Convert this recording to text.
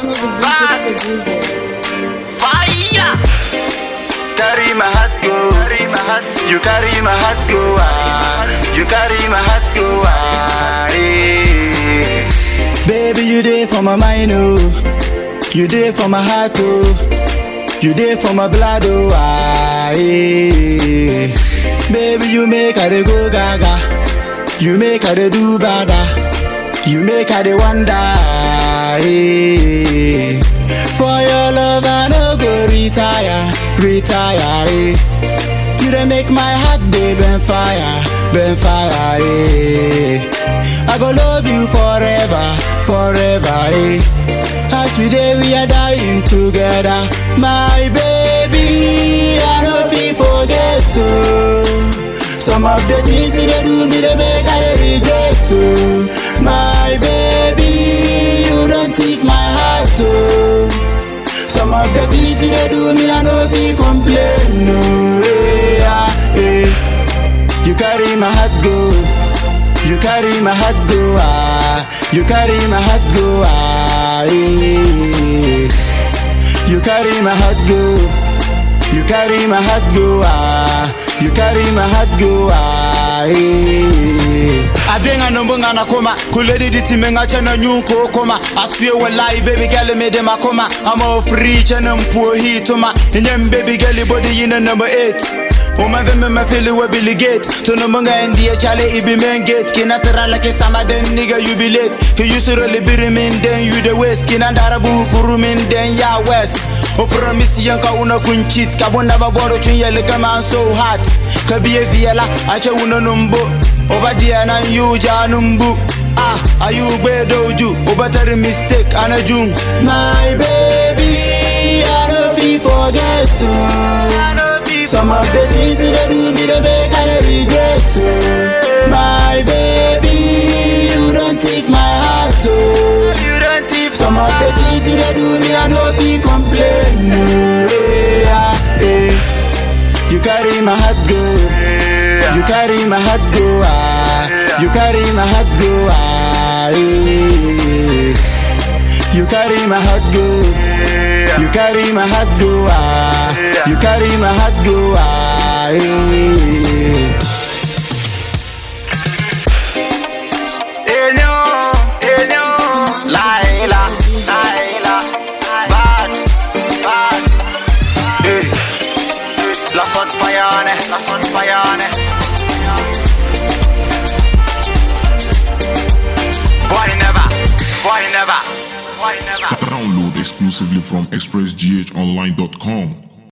Daniel the music producer. Fire! Carry my heart go, carry my heart. You carry my heart go, ah. You carry my heart go, ah. eh. Baby, you there for my mind, oh. You there for my heart, oh. You there for my blood, oh, ah. eh. Baby, you make her dey go gaga. You make her dey do bada. You make her dey wonder. eh. For your love, I no go retire, retire. Eh. You dey make my heart dey burn fire, burn fire. Eh. I go love you forever, forever. Eh. As we dey, we are dying together, my baby. I no fit forget to. Some of the things you dey do me dey make I dey regret too. My baby, you don't thief my heart too. Some of the things you dey do me I no fit complain no. Yeah, yeah. You carry my heart go, you carry my heart go ah, you carry my heart go ah. Yeah. You carry my heart go. You carry my heart go ah, you carry my heart go ah. eh. Abenga nombo ngana koma, kuledi diti menga chena nyuko koma. Aswe walai baby girl me de makoma. I'm all free chena mpuo hii toma. Inyem baby girl body yina number 8. Uma veme me feel we Billy Gate Tono munga NDA chale ibi main gate Kina tera like sama then nigga you be late He used to really be min then you the west Kina ndarabu hukuru min then ya west O promise yanka una kun cheat Kabunda baboro chun yele kama I'm so hot Kabiye viela ache una numbo Oba dia na yuja numbu Ah, are you doju Oba tari mistake anajung My baby, I don't feel forget to some of the things you dey do me dey make I dey regret too. My baby, you don't thief my heart too. You don't thief some of the things you dey do me I no fit complain no. Yeah, yeah. You carry my heart go, you carry my heart go ah, you carry my heart go ah. eh. You carry my heart go. You carry my heart go ah. You carry my heart go ah. eh. Enyo, enyo, Laila, Laila, bad, bad. Eh, la son fayane, la son fayane. Boy never, boy never, boy never. Download exclusively from expressghonline.com.